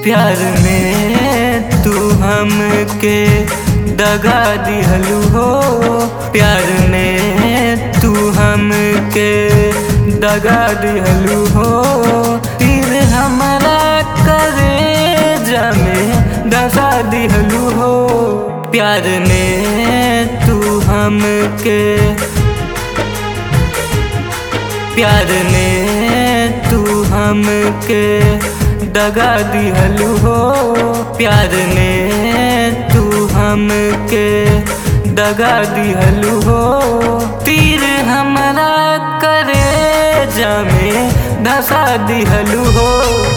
प्यार में तू हमके दगा दिहलू हो प्यार में तू हमके दगा दिहलू हो तीर हमारा करे जमे दगा दिहलू हो प्यार में तू हमके प्यार में तू हमके दगा दिहलू हो प्यार में तू हमके दगा दिहलू हो तीर हमारा करे जामे धसा दिहलू हो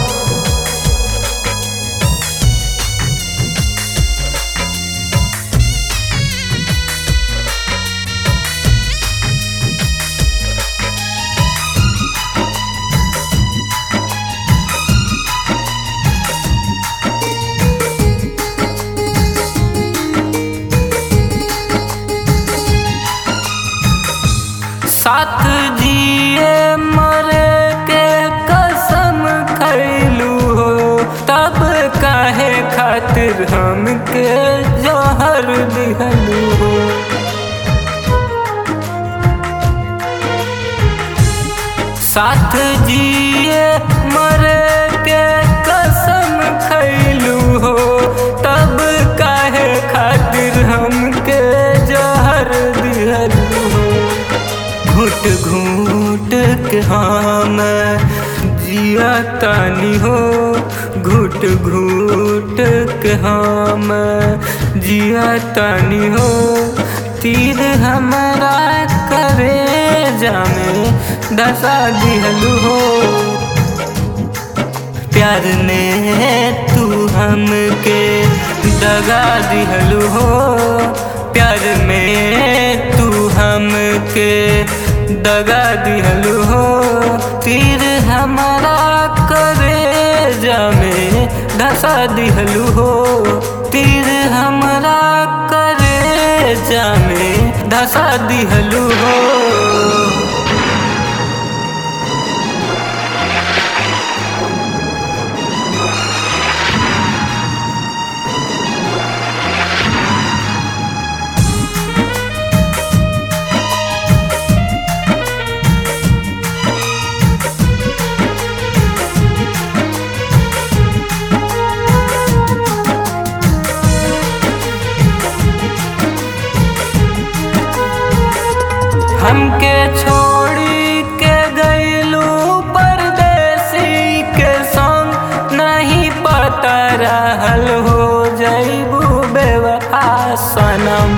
साथ जिए मरे के कसम खैलू हो तब काहे खातिर हमके जहर दिहलू हो साथ जिए मरे के कसम खैलू हो तब काहे खातिर हमके जहर दिहलू हो घुट घूट के हम जिया तानी हो घुट घूट के हम जिया तानी हो तीर हमारा करे जामे दशा दिहलू हो प्यार ने तू हमके दगा दिहलू हो प्यार में तू हमके दगा दिहलू हो तीर हमारा करे जामे धसा दिहलू हो तीर हमारा करे जामे धसा दिहलू हो हमके छोड़ी के गईलू परदेसी के संग नहीं पता रहल हो जईबू बेवफा सनम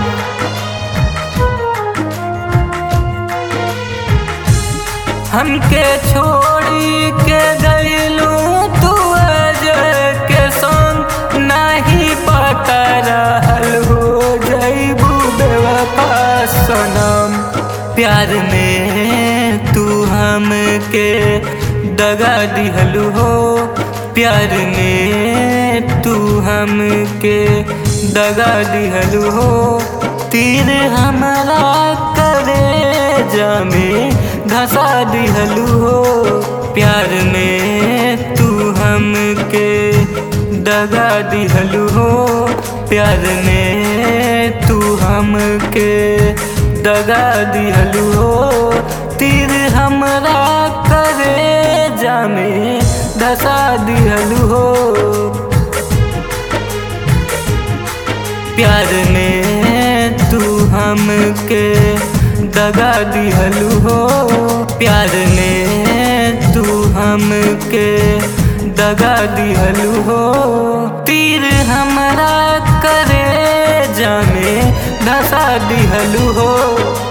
हमके छोड़ी के गईलू तू अजय के संग नहीं पता रहल हो जईबू बेवफा सनम प्यार में तू हमके दगा दिहलू हो प्यार में तू हमके दगा दिहलू हो तीर हमारा करे जामे धसा दिहलू हो प्यार में तू हमके दगा दिहलू हो प्यार में तू हमके दगा दिहलू हो तीर हमरा करे जामे दशा दिहलू हो प्यार में तू हमके दगा दिहलू हो प्यार में तू हमके दगा दिहलू हो तीर हमरा करे जामे धसा दिहलू हो